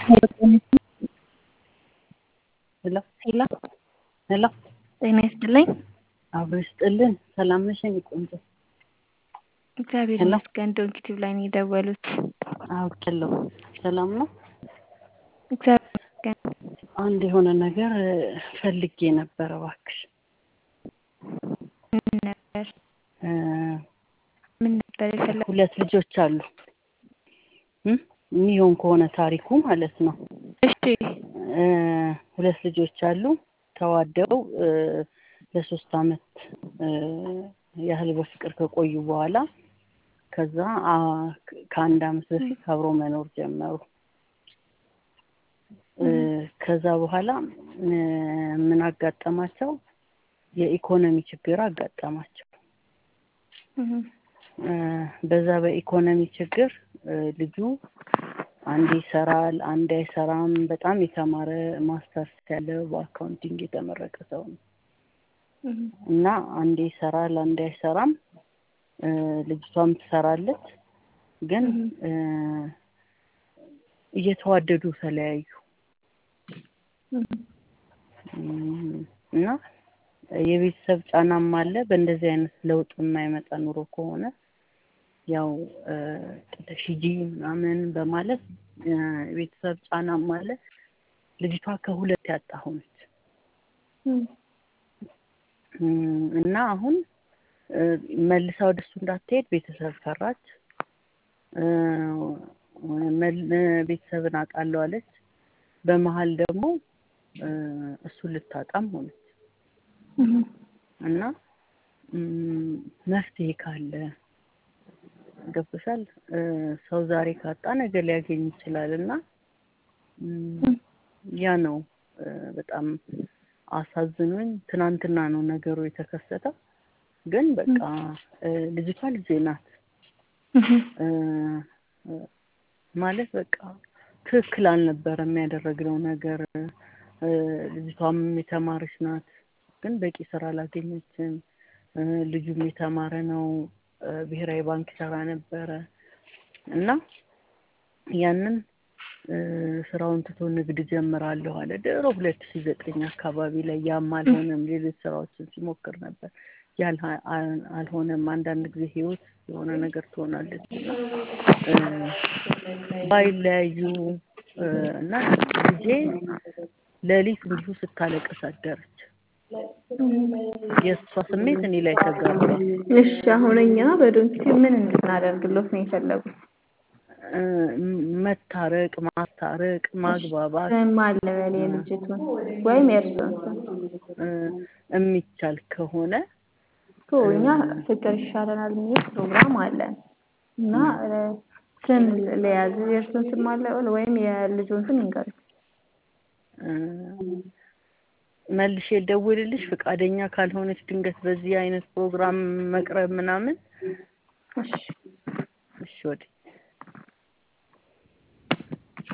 ሄሎ ሄሎ ሄሎ ጤና ይስጥልኝ። አብሮ ይስጥልን። ሰላም ነሽ የኔ ቆንጆ? እግዚአብሔር ሄሎ። ይመስገን። ዶንኪቲቭ ላይ ነው የደወሉት። አውቄያለሁ። ሰላም ነው። እግዚአብሔር ይመስገን። አንድ የሆነ ነገር እ፣ ፈልጌ ነበረ እባክሽ ምን ነበር እ፣ ምን ነበር የፈለጉት? ሁለት ልጆች አሉ እ፣ የሚሆን ከሆነ ታሪኩ ማለት ነው እሺ እ፣ ሁለት ልጆች አሉ ተዋደው እ፣ ለሶስት አመት እ፣ ያህል በፍቅር ከቆዩ በኋላ ከዛ አ፣ ከአንድ አመት በፊት አብሮ መኖር ጀመሩ። እ፣ ከዛ በኋላ እ፣ ምን አጋጠማቸው? የኢኮኖሚ ችግር አጋጠማቸው። እህ፣ እ፣ በዛ በኢኮኖሚ ችግር እ፣ ልጁ አንዴ ይሰራል፣ አንዴ አይሰራም። በጣም የተማረ ማስተርስ ያለው በአካውንቲንግ የተመረቀ ሰው ነው እህ፣ እና አንዴ ይሰራል፣ አንዴ አይሰራም። እ፣ ልጅቷም ትሰራለች፣ ግን እ፣ እየተዋደዱ ተለያዩ። እህ፣ እም፣ እና የቤተሰብ ጫናም አለ። በእንደዚህ አይነት ለውጥ የማይመጣ ኑሮ ከሆነ ያው እ፣ ጥለሽ ሂጂ ምናምን በማለት እ፣ የቤተሰብ ጫናም አለ። ልጅቷ ከሁለት ያጣ ሆነች እህ፣ እም፣ እና አሁን እ፣ መልሳ ወደሱ እንዳትሄድ ቤተሰብ ፈራች። እ፣ መል- እ፣ ቤተሰብን አጣለሁ አለች። በመሀል ደግሞ እ፣ እሱን ልታጣም ሆነች እህ፣ እና እም፣ መፍትሄ ካለ ገብቶሻል። እ፣ ሰው ዛሬ ካጣ ነገ ሊያገኝ ይችላል እና እም፣ ያ ነው እ፣ በጣም አሳዝኖኝ። ትናንትና ነው ነገሩ የተከሰተው፣ ግን በቃ እ፣ ልጅቷ ልጄ ናት እህ፣ እ፣ እ፣ ማለት በቃ ትክክል አልነበረም ያደረግነው ነገር። እ፣ ልጅቷም የተማረች ናት፣ ግን በቂ ስራ አላገኘችም። እ፣ ልጁም የተማረ ነው፣ እ፣ ብሔራዊ ባንክ ይሰራ ነበረ እና ያንን እ፣ ስራውን ትቶ ንግድ ጀምራለሁ አለ። ድሮ ሁለት ሺህ ዘጠኝ አካባቢ ላይ ያም አልሆነም። ሌሎች ስራዎችን ሲሞክር ነበር፣ ያልሀ አል- አልሆነም። አንዳንድ ጊዜ ህይወት የሆነ ነገር ትሆናለች እና እ፣ ባይለያዩ እ፣ እና ልጄ ሌሊት እንዲሁ ስታለቅስ አደረች። የእሷ ስሜት እኔ ላይ ተጋባ። እሺ አሁን እኛ በዶንኪቲቭ ምን እንድናደርግሎት ነው የፈለጉት? እ፣ መታረቅ፣ ማስታረቅ፣ ማግባባት ስም አለ በል የልጅቱን ወይም የእርሱን ስም እ፣ የሚቻል ከሆነ እኮ እኛ ፍቅር ይሻለናል የሚል ፕሮግራም አለን እና እ፣ ስም ለያዝ የእርሱን ስም አለ በል ወይም የልጁን ስም ይንገሩኝ። እ፣ መልሼ ልደውልልሽ ፈቃደኛ ካልሆነች ድንገት በዚህ አይነት ፕሮግራም መቅረብ ምናምን እሺ እሺ ወዲህ